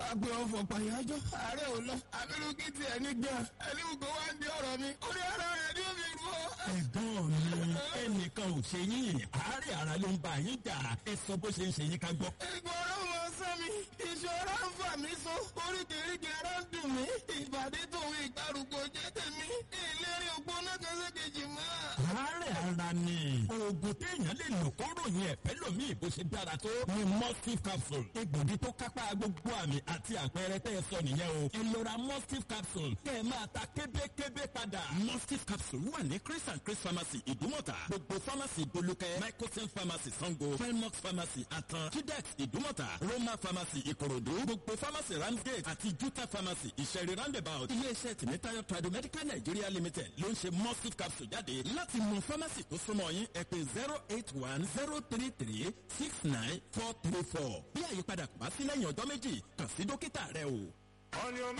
agbe ọ̀fọ̀ pàyájọ́ ààrẹ ò lọ abirùkí tiẹ̀ ní gbà ẹni gbogbo wa ń di ọ̀rọ̀ mi orí ara rẹ̀ ní omi rú ọ. ẹ̀gbọ́n mi ẹnìkan ò ṣe yín àárẹ̀ ara ló ń bá yín jà ẹ sọ bó ṣe ń ṣe yín ká gbọ́. ìgbọ̀rọ̀ wọn sọ mi ìṣòro ń fà mí so oríkèéríkèé ara ń dùn mí ìbàdí tòun ìgbàrúgbó jẹ́ tèmi ìlérí ògbóná kan sékejì mọ́. àárẹ̀ ara ni oògùn téèyàn lè lò kó ròyìn ẹ̀fẹ́ lòmíì bó ṣe dára tó ni mustif capsule egbògi tó kápá gbogbo àmì àti àpẹẹrẹ tẹ́ ẹ sọ nìyẹn o ẹ lọ ra mustif capsule kẹ́ ẹ máa ta kébékébé padà. mustif capsule wà ní chris and chris pharmacy ìdúmọ̀tà gbogbo pharmacy bolúkẹ́ microsen pharmacy sango felmox pharmacy atan chidex ìdúmọ̀tà roma pharmacy ìkòròdú gbogbo pharmacy ramsgate àti juta pharmacy ìṣẹ̀rí roundabout iléeṣẹ́ tìmítayọ̀ tradomedical nigeria limited ló ń ṣe mustif capsule jáde láti mọ pharmacy tó súnmọ́ yín ẹ pè zero eight one zero three three six nine four three four bí àyípadà kò bá sí lẹ́yìn ọjọ́ méjì kàn sí dókítà rẹ o.